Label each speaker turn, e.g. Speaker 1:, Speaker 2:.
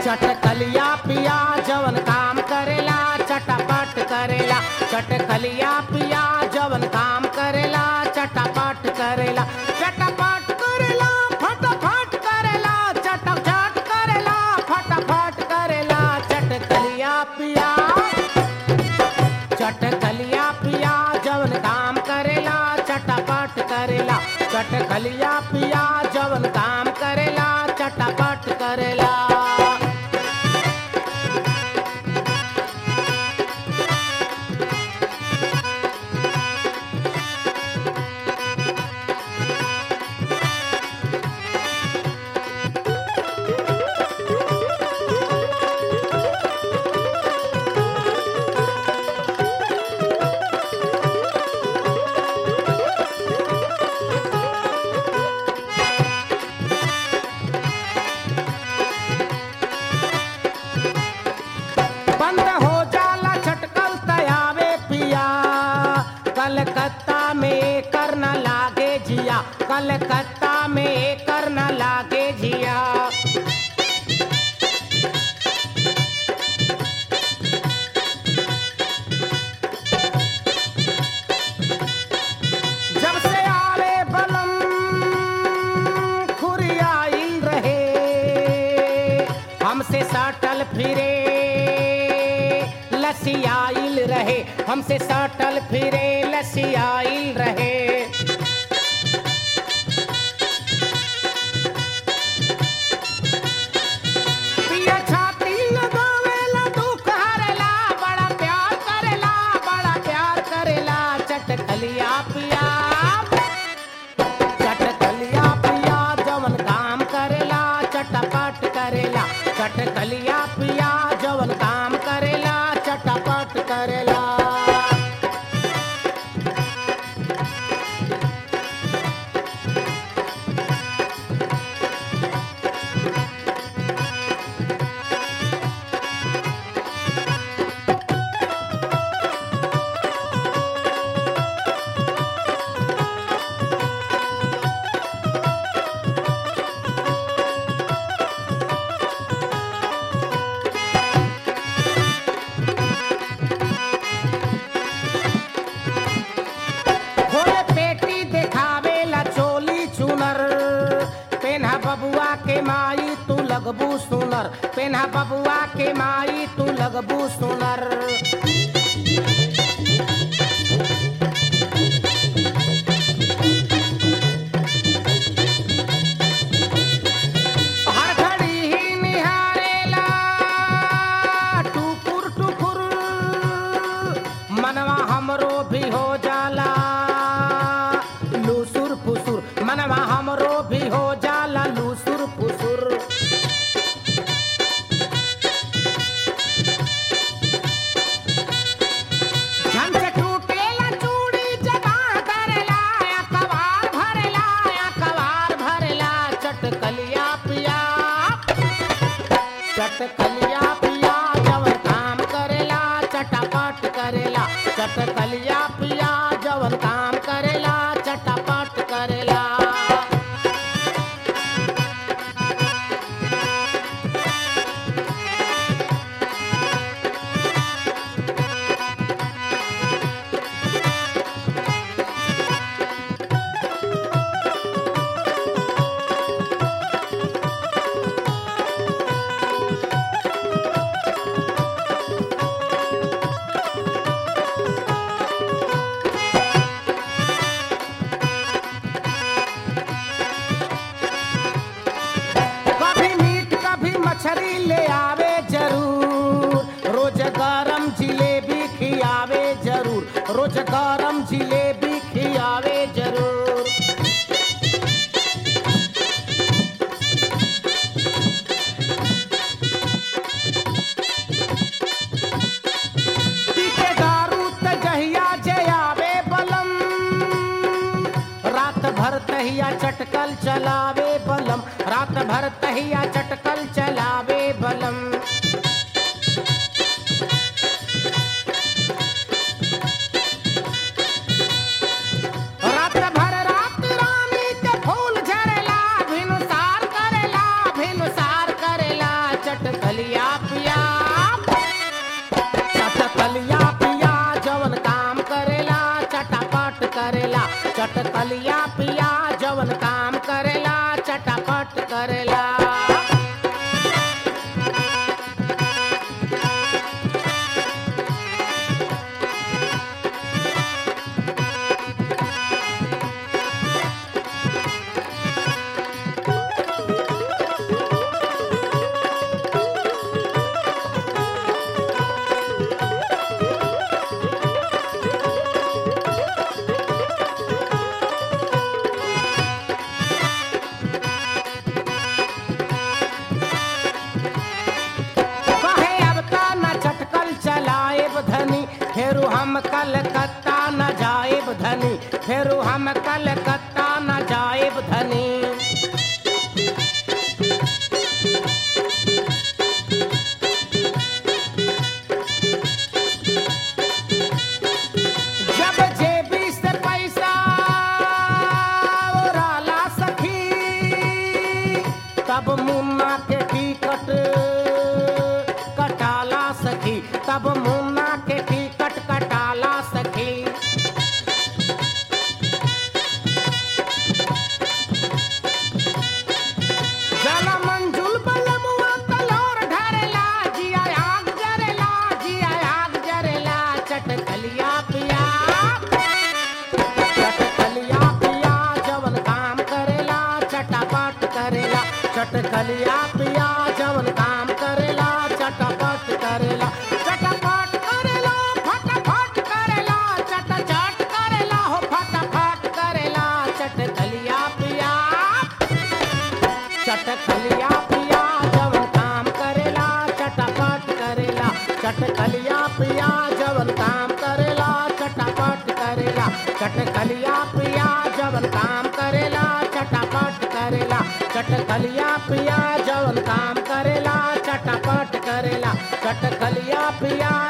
Speaker 1: चटकलिया पिया जवन काम करेला चटापट करेला चटकलिया पिया जवन काम करेला चटापट करेला चटापट करेला फटाफट करेला चटाचट करेला फटाफट करेला चटकलिया पिया चटकलिया पिया जवन काम करेला चटापट करेला चटकलिया पिया जवन काम करेला चटापट करेला बंद हो जाला छटकल तयावे पिया कलकत्ता में करना लागे जिया कलकत्ता में करना लागे जिया जब से आवे बलम खुरियाइल रहे हमसे सटल फिरे लसियाइल रहे हमसे सटल फिरे लसियाइल रहे पिया छाती लगावेला दुख हरेला बड़ा प्यार करेला बड़ा प्यार करेला चटकलिया पिया चटकलिया पिया जवन काम करेला चटपट करेला चटकलिया पिया जवन काम करेला चटपट करेला घोड़े पेटी देखावेला चोली चुनर पेन्हा बबुआ के माई तू लगबू सुनर पेन्हा बबुआ के माई तू लगबू सुनर हर घड़ी ही निहारेला टुकुर टुकुर मनवा हमरो भी हो जाला लूसुर फुसुर मनवा हमरो भी हो जाला लूसुर फुसुर झन से टूटेला चूड़ी जमा करेला या कवार भरेला या कवार भरेला चटकलिया पिया चटकलिया पिया जवन काम करेला चटापट करेला चटकलिया पिया जवन काम करेला चटापट करेला कभी मीट कभी मछली ले आवे जरूर रोज गरम जिलेबी खियावे जरूर रोज गरम जिलेबी खियावे जरूर पीके दारू त जहिया जे आवे बलम रात भर तहिया चटकल चलावे बलम रात भर तहिया चटकल चलावे बलम रात भर रात रानी के फूल झरेला भिनुसार करेला भिनुसार करेला चटकली चटकलिया पिया जवन काम करेला चटापट करेला कहे अब ता न चटकल चलाएब धनी फेरू हम कलकत्ता न जाएब धनी फेरू हम कलकत्ता न जाएब धनी जब जेबी से पैसा ओराला सखी तब मुन्ना के टिकट कटाला सखी तब मुन्ना के टिकट कटाला सखी जला मंजुल बलमुआ तलोर ढरेला जिया आग जरेला जिया आग जरेला चटकलिया पिया चटकलिया पिया जवन काम करेला चटापट करेला चटकलिया पिया जवन काम करेला चटापट करेला चटापट करेला फटाफट करेला चटाचट करेला हो फटाफट करेला चटकलिया पिया चटकलिया पिया जवन काम करेला चटापट करेला चटकलिया पिया जवन काम करेला चटापट करेला चटकलिया पिया जवन काम करेला चटापट करेला चटकलिया पिया जवन काम करेला चटापट करेला चटकलिया पिया